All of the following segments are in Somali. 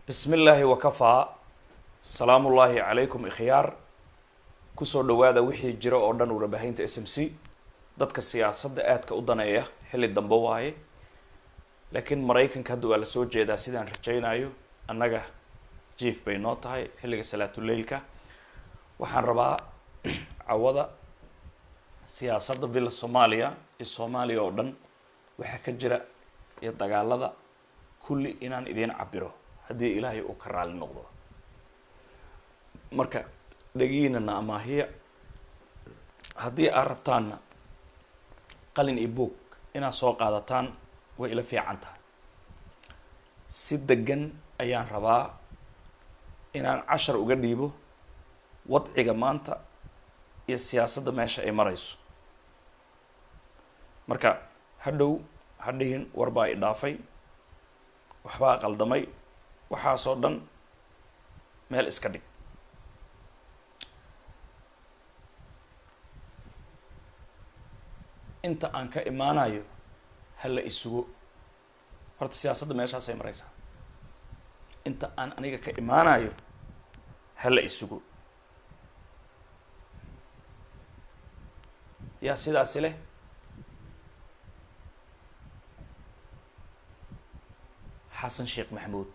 bismi illaahi wakafaa salaamu ullaahi calaykum ikhyaar kusoo dhawaada wixii jira oo dhan warabahaynta s m c dadka siyaasadda aadka u daneeya xilli dambe waaye laakiin maraykanka hadda waa lasoo jeedaa sidaan rajaynayo annaga jief bay noo tahay xilliga salaatuleilka waxaan rabaa cawada siyaasadda villa soomaaliya iyo soomaaliya oo dhan waxaa ka jira iyo dagaalada kulli inaan idiin cabiro haddii ilaahay uu ka raali noqdo marka dhegiinana amaahiya haddii aad rabtaanna qalin iyo boog inaad soo qaadataan way ila fiican tahay si degan ayaan rabaa inaan cashar uga dhiibo wadciga maanta iyo siyaasadda meesha ay marayso marka hadhow hadhihin warbaa i dhaafay waxbaa qaldamay waxaasoo dhan meel iska dhig inta aan ka imaanayo hala isugo horta siyaasadda meeshaasay maraysaa inta aan aniga ka imaanayo hala isugo yaa sidaasi leh xasan sheekh maxamuud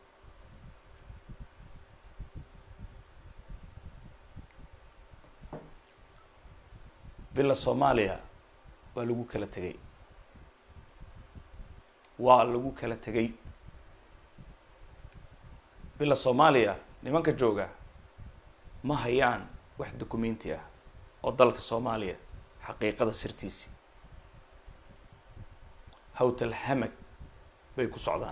villa soomaaliya waa lagu kala tegay waa lagu kala tegay villa soomaaliya nimanka jooga ma hayaan wax documenti ah oo dalka soomaaliya xaqiiqada sirtiisi hawtal hamag bay ku socdaan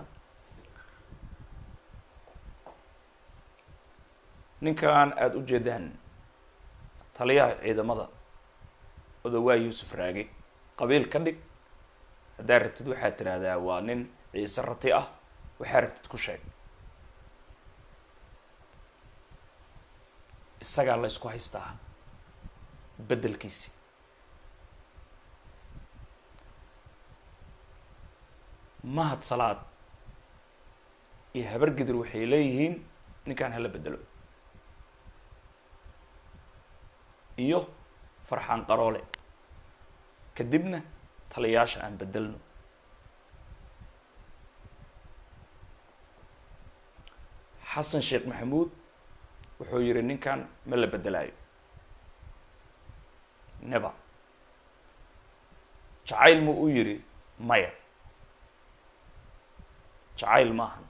ninkan aada u jeedaan taliyaha ciidamada odawaa yuusuf raage qabiil ka dhig haddaa rabtid waxaad tiraahdaa waa nin ciise rati ah waxaa rabtid ku sheeg isagaa la ysku haystaa beddelkiisi mahad salaad iyo habar gidir waxay leeyihiin ninkan hala bedelo iyo farxaan qaroole kadibna taliyaasha aan bedelno xasan sheekh maxamuud wuxuu yihi ninkan ma la bedelaayo never jacayl mu u yihi maya jacayl maahan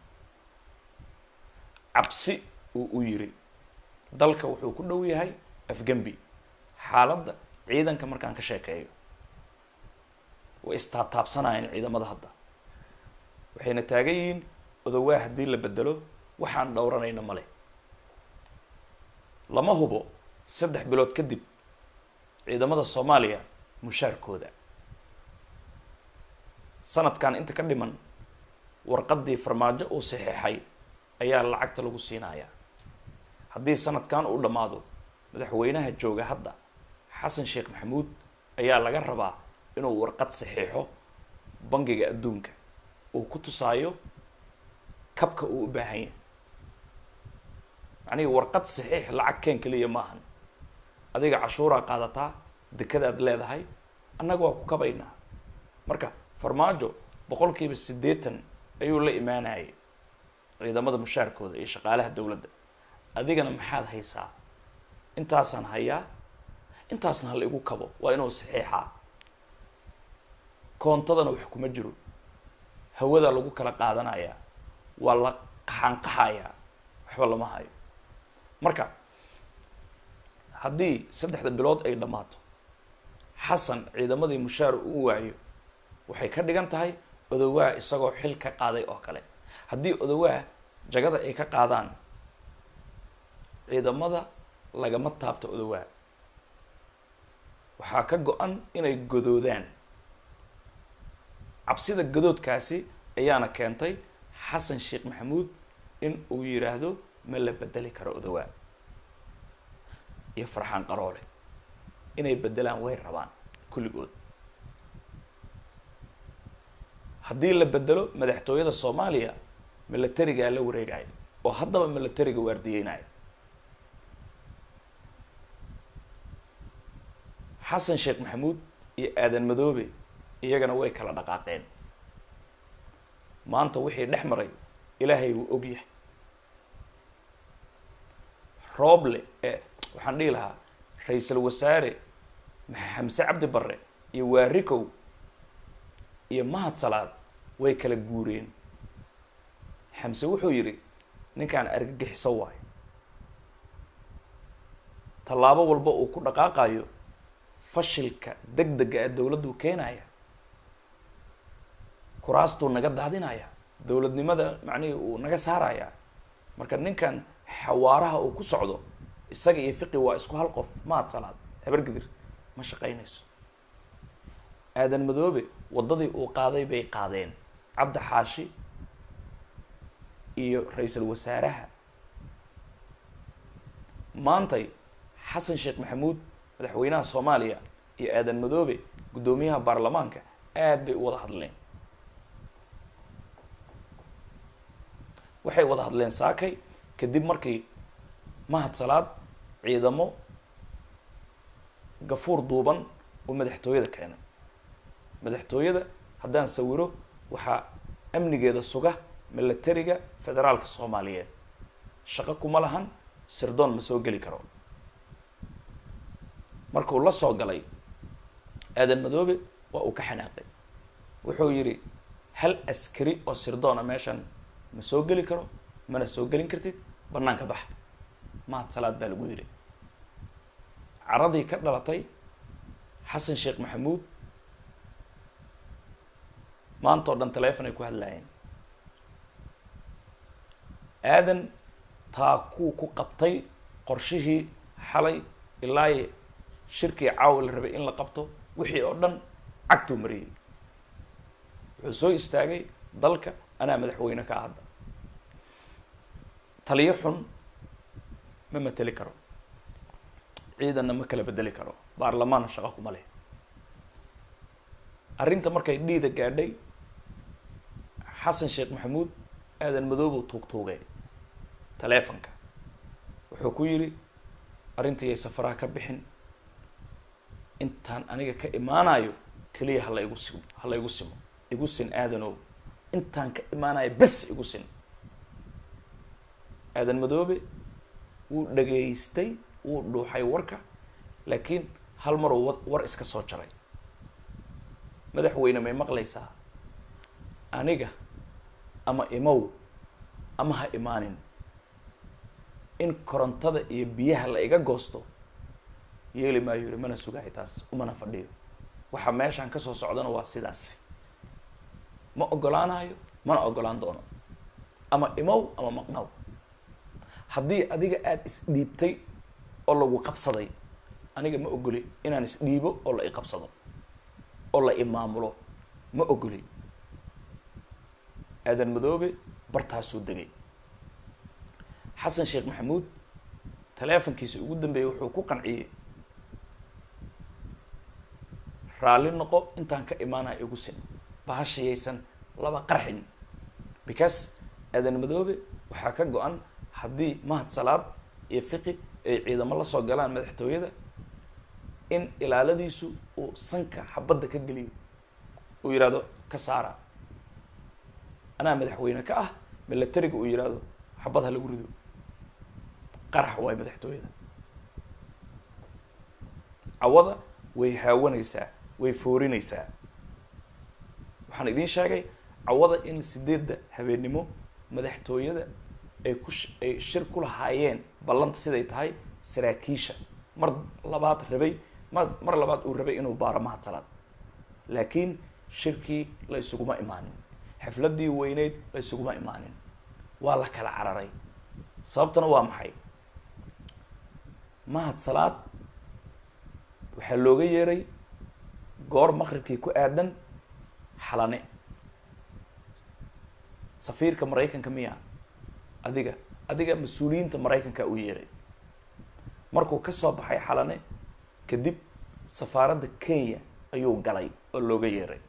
cabsi uu u yiri dalka wuxuu ku dhow yahay afgembi xaaladda ciidanka markaan ka sheekeeyo way istaataabsanayeen ciidamada hadda waxayna taagan yihiin odowaa haddii la bedelo waxaan dhowranayna male lama hubo saddex bilood kadib ciidamada soomaaliya mushaarkooda sanadkan inta ka dhiman warqaddii farmaajo uu saxeexay ayaa lacagta lagu siinayaa haddii sanadkan uu dhammaado madaxweynaha jooga hadda xasan sheekh maxamuud ayaa laga rabaa inuu warqad saxiixo bangiga adduunka uu ku tusaayo kabka uu u baahan yahay macnihi warqad saxiix lacag keen keliya maahan adiga cashuuraa qaadataa dekadaad leedahay annaga waa ku kabaynaa marka farmaajo boqol kiiba siddeetan ayuu la imaanayay ciidamada mushaarkooda iyo shaqaalaha dowladda adigana maxaad haysaa intaasaan hayaa intaasna hala igu kabo waa inuu saxiixaa koontadana wax kuma jiro hawada lagu kala qaadanayaa waa la qaxaanqaxayaa waxba lama hayo marka haddii saddexda bilood ay dhammaato xasan ciidamadii mushaar uu waayo waxay ka dhigan tahay odowaa isagoo xil ka qaaday oo kale haddii odowaa jagada ay ka qaadaan ciidamada lagama taabto odowaa waxaa ka go-an inay godoodaan cabsida gadoodkaasi ayaana keentay xasan sheekh maxamuud in uu yidhaahdo ma la bedeli karo odowaa iyo farxaan qaroole inay bedelaan way rabaan kulligood haddii la bedelo madaxtooyada soomaaliya milatarigaa la wareegayo oo haddaba militariga waardiyeynaya xasan sheekh maxamuud iyo aadan madoobe iyagana way kala dhaqaaqeen maanta wixii dhex maray ilaahay wuu og yahay rooble ee waxaan dhihi lahaa ra-iisul wasaare xamse cabdi barre iyo waarikow iyo mahad salaad way kala guureen xamse wuxuu yidhi ninkaan argagixiso waayo tallaabo walba uu ku dhaqaaqayo fashilka deg dega ee dowladdu keenaya kuraastuu naga daadinaya dowladnimada macnihii uu naga saaraya marka ninkan xawaaraha uu ku socdo isaga iyo fiqi waa isku hal qof mahad salaad habargidir ma shaqaynayso aadan madoobe waddadii uu qaaday bay qaadeen cabdi xaashi iyo ra-iisul wasaaraha maantay xasan sheekh maxamuud madaxweynaha soomaaliya iyo aadan madoobe guddoomiyaha baarlamaanka aad bay u wada hadleen waxay wada hadleen saakay kadib markii mahad salaad ciidamo gafuur duuban uu madaxtooyada keenay madaxtooyada haddaan sawiro waxaa amnigeeda suga milatariga federaalka soomaaliyeed shaqo kuma lahan sirdoon ma soo geli karo markuu la soo galay aadan madoobe waa uu ka xanaaqay wuxuu yidhi hal askari oo sirdoona meeshan ma soo geli karo mana soo gelin kartid banaanka bax mahad salaad baa lagu yidhi caradii ka dhalatay xasan sheekh maxamuud maanta oo dhan telefon ay ku hadlaayeen aadan taa kuu ku qabtay qorshihii xalay ilaa shirkii caawa la rabay in la qabto wixii oo dhan cagtuu mariyey wuxuu soo istaagay dalka anaa madaxweyne ka hadda taliyo xun ma mateli karo ciidanna ma kala bedeli karo baarlamaanna shaqo kuma leh arrinta markay dhiida gaadhay xasan sheekh maxamuud aadan madoobow tuugtuugay taleefonka wuxuu ku yidhi arrintii ay safaraha ka bixin intaan aniga ka imaanayo keliya hala igu simo hala igu simo igu sin aadanow intaan ka imaanayo bes igu sin aadan madoobe wuu dhageystay wuu dhuuxay warka laakiin hal maruu wa war iska soo jaray madaxweyne may maqlaysaa aniga ama imow ama ha imaanin in korontada iyo biyaha la iga goosto yeeli maayo yiri mana sugahay taas umana fadhiyo waxa meeshaan kasoo socdana waa sidaasi ma ogolaanayo mana ogolaan doono ama imow ama maqnaw haddii adiga aada isdhiibtay oo lagu qabsaday aniga ma ogoli inaan isdhiibo oo la iqabsado oo la imaamulo ma ogoli aadan madoobe bartaasuu degay xasan sheekh maxamuud taleefonkiisa ugu dambeeyey wuxuu ku qanciyey raalli noqo intaan ka imaanaya igu sin bahashayaysan laba qarxin because aadan madoobe waxaa ka go-an haddii mahad salaad iyo fiqi ay ciidamo la soo galaan madaxtooyada in ilaaladiisu uu sanka xabadda ka geliyo uu yidhahdo ka saara anaa madaxweyne ka ah milatariga uu yidhaahdo xabad ha lagu rido qarax waay madaxtooyada cawada way haawanaysaa way foorinaysaa waxaan idiin sheegay cawada in sideedda habeennimo madaxtooyada ay ku ay shir ku lahaayeen ballanta siday tahay saraakiisha mar labaad rabay mar mar labaad uu rabay inuu baaro mahad salaad laakiin shirkii la isuguma imaanin xafladdii weyneyd la isuguma imaanin waa la kala cararay sababtana waa maxay mahad salaad waxaa looga yeeray goor maqribkii ku aadan xalane safiirka maraykanka miya adiga adiga mas-uuliyiinta maraykanka u yeeray markuu ka soo baxay xalane kadib safaaradda kenya ayuu galay oo looga yeeray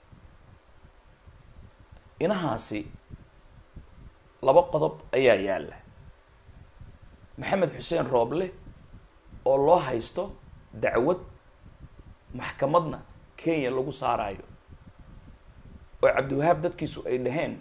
inahaasi laba qodob ayaa yaalla maxamed xuseen rooble oo loo haysto dacwad maxkamadna kenya lagu saarayo oo cabdiwahaab dadkiisu ay dhaheen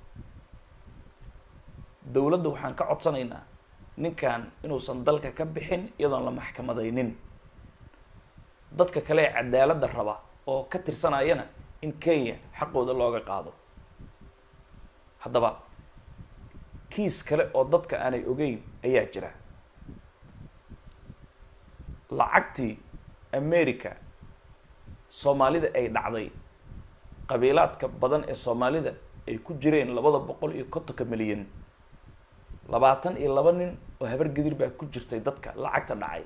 dowladda waxaan ka codsanaynaa ninkan inuusan dalka ka bixin iyadoon la maxkamadaynin dadka kale ee cadaaladda raba oo ka tirsanayana in kenya xaqooda looga qaado haddaba kiis kale oo dadka aanay ogeyn ayaa jira lacagtii america soomaalida ay dhacday qabiilaadka badan ee soomaalida ay ku jireen labada boqol iyo kontonka milyan labaatan iyo laba nin oo habar gidir baa ku jirtay dadka lacagta dhacay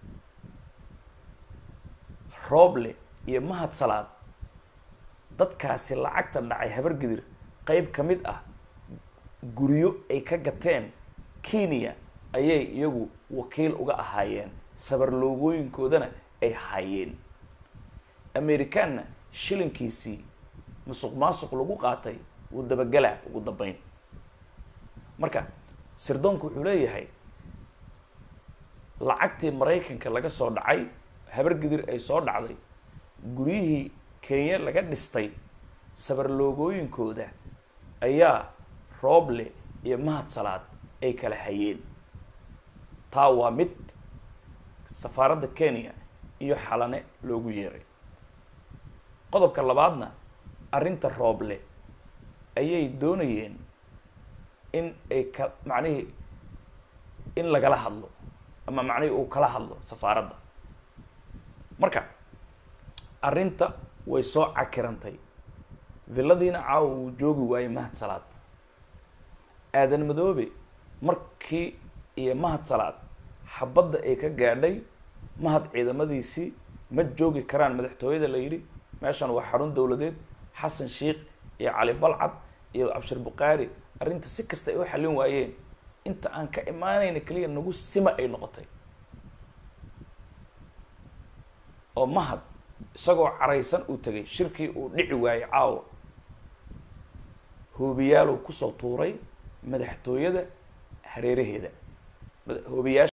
rooble iyo mahad salaad dadkaasi lacagta dhacay habar gidir qeyb ka mid ah guryo ay ka gateen kenya ayay iyagu wakiil uga ahaayeen sabar loogooyinkoodana ay hayeen amerikaanna shilinkiisii musuq maasuq lagu qaatay wuu dabagelaa ugu dambeyn marka sirdoonku wuxuu leeyahay lacagtii maraykanka laga soo dhacay habar gidir ay soo dhacday guryihii kenya laga dhistay sabar loogooyinkooda ayaa rooble iyo mahad salaad ay kala hayeen taa waa mid safaaradda kenya iyo xalane loogu yeeray qodobka labaadna arrinta rooble ayay doonayeen in ay ka macnihii in lagala hadlo ama macnihii uu kala hadlo safaaradda marka arrinta way soo cakirantay villadiina caawa uu joogi waayey mahad salaad aadan madoobe markii iyo mahad salaad xabadda ay ka gaadhay mahad ciidamadiisii ma joogi karaan madaxtooyada la yidhi meeshan waa xarun dowladeed xasan sheikh iyo cali balcad iyo cabshir bukhaari arrinta si kasta ay u xallin waayeen inta aan ka imaanayna keliya nagu sima ay noqotay oo mahad isagoo caraysan uu tegay shirkii uu dhici waayey caawa hoobiyaaluu kusoo tuuray madaxtooyada hareeraheeda hoobiyaasha